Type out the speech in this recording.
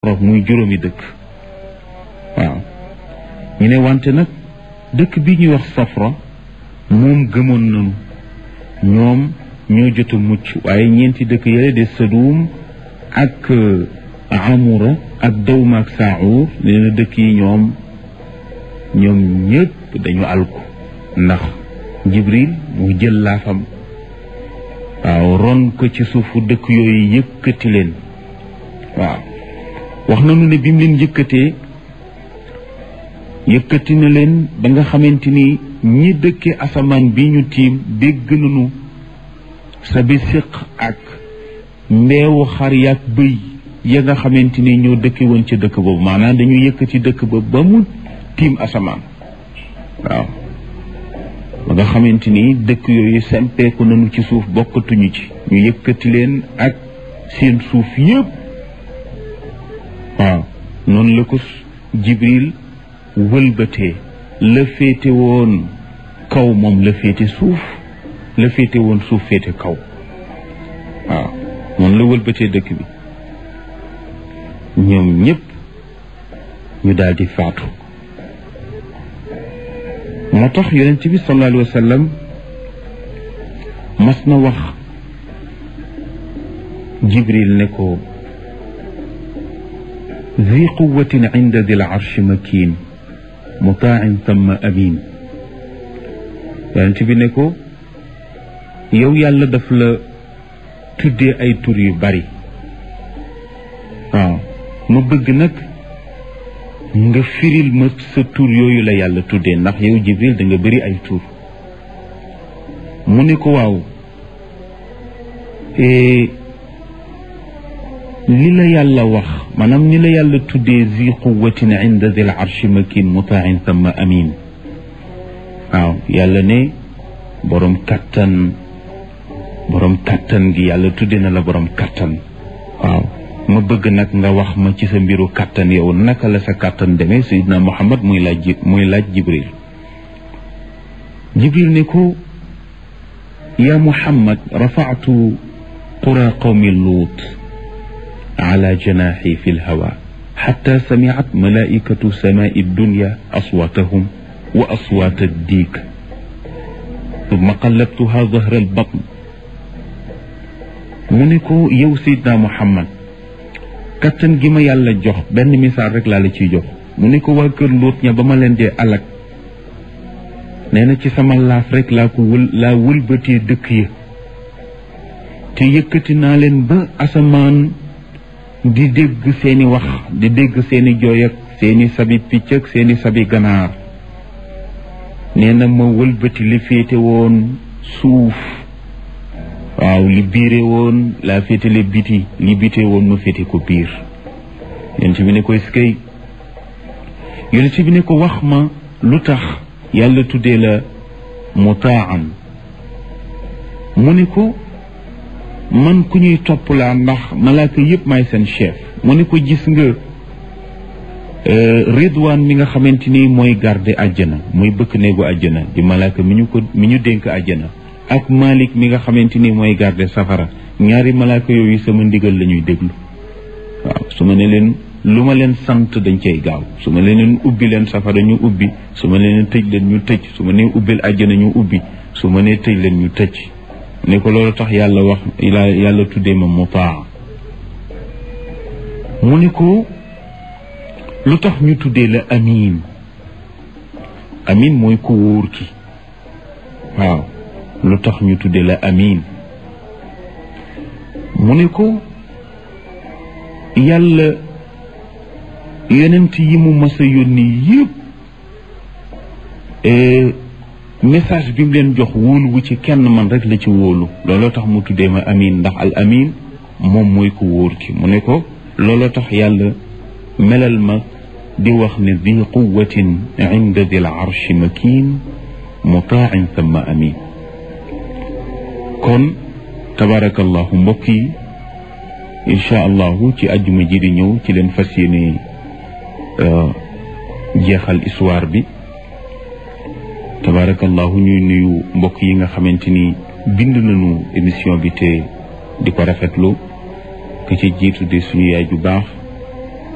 safra muy juróomi dëkk waaw ñu ne wante nag dëkk bi ñuy wax safra moom gëmoon nañu ñoom ñoo jot a mucc waaye ñeenti dëkk yële de Sadum ak Amura ak Dawma ak Saawur nee na dëkk yi ñoom ñoom ñëpp dañu alku ndax Jibril mu jël laafam waaw ron ko ci suufu dëkk yooyu yëkkati leen waaw wax nañu ne bi mu leen yëkkatee yëkkati na leen ba nga xamante ni ñi dëkke asamaan bi ñu tiim dégg nañu sa bi siq ak mbeewu xar yaak bëy ya nga xamante ni ñoo dëkke woon ci dëkk boobu maanaam dañu yëkkati dëkk ba ba mu tiim asamaan waaw ba nga xamante ni dëkk yooyu sempeeku nañu ci suuf bokkatuñu ci ñu yëkkati leen ak seen suuf yëpp waaw noonu la ko Jibril wëlbatee la féete woon kaw moom la féete suuf la féete woon suuf féete kaw waaw noonu la wëlbatee dëkk bi ñoom ñëpp ñu daal di faatu moo tax yonent bi sallallahu alayhi wa sallam mas na wax jibril ne ko ذي قوة عند ذي العرش مكين مطاع ثم أمين yonent bi ne ko yow yàlla daf la tuddee ay tur yu bari waaw ma bëgg nag nga firil ma sa tur yooyu la yàlla tuddee ndax yow Jibril da nga bëri ay tur mu ne ko waaw li la yàlla wax maanaam ni la yàlla tuddee zi quwatin inda dil arshi makin mutain thumma amin waaw yàlla ne borom kattan borom kattan gi yàlla tudde na la borom kattan waaw ma bëgg nag nga wax ma ci sa mbiru kattan yow naka la sa kattan demee sayidna muhammad muy laaj muy laaj jibril jibril ne ko ya muhammad rafaatu qura qawmi luut على جناحي في الهواء حتى سمعت ملائكة سماء الدنيا أصواتهم وأصوات الديك ثم قلبتها ظهر البطن منكو يو سيدنا محمد kattan gi ma yàlla jox benn misaal rek laa la ciy jox mu ne ko waa kër Luut ña ba ma leen dee alak nee na ci sama laaf rek laa ko wël laa wëlbatee dëkk ya te yëkkati naa leen ba asamaan di dégg seeni wax di dégg seeni jooy ak seeni sabi picc ak seeni sabi ganaar nee na ma wëlbati li féete woon suuf waaw li biire woon laa féete li biti li bite woon ma féete ko biir yonent bi ne ko eskay yonent bi ne ko wax ma lu tax yàlla tuddee la mutaan mu ne ko man ku ñuy topp laa ndax malaaka yëpp may seen chef mu ne ko gis nga ridwaan mi nga xamante ni mooy garde àjjana mooy bëkk néegu àjjana di malaaka mi ñu ko mi ñu dénk àjjana ak malik mi nga xamante ni mooy garde safara ñaari malaaka yooyu sama ndigal la ñuy déglu waaw su ma ne leen lu ma leen sant dañ cay gaaw su ma leen ubbi leen safara ñu ubbi su ma leen tëj leen ñu tëj su ma nee ubbil àjjana ñu ubbi su ma nee tëj leen ñu tëj ne ko loolu tax yàlla wax yàlla tuddee ma mutaa mu ne ko lu tax ñu tuddee la amin amin mooy ku wóor ki waaw lu tax ñu tuddee la amin mu ne ko yàlla yonent yi mu mas a yónni yëpp message bi mu leen jox wóolu wu ci kenn man rek la ci wóolu looloo tax mu tuddee ma amin ndax al amin moom mooy ko wóor ki mu ne ko looloo tax yàlla melal ma di wax ne di quwatin inda dil arshi makin mutaan thumma amin kon tabarakallahu mbokk yi incha allahu ci àjjuma ji di ñëw ci leen fas yéene jeexal histoire bi tabarakallahu ñuy nuyu mbokk yi nga xamante ni bind nañu émission bi te di ko rafetlu ka ci jiitu de suñu yaay ju baax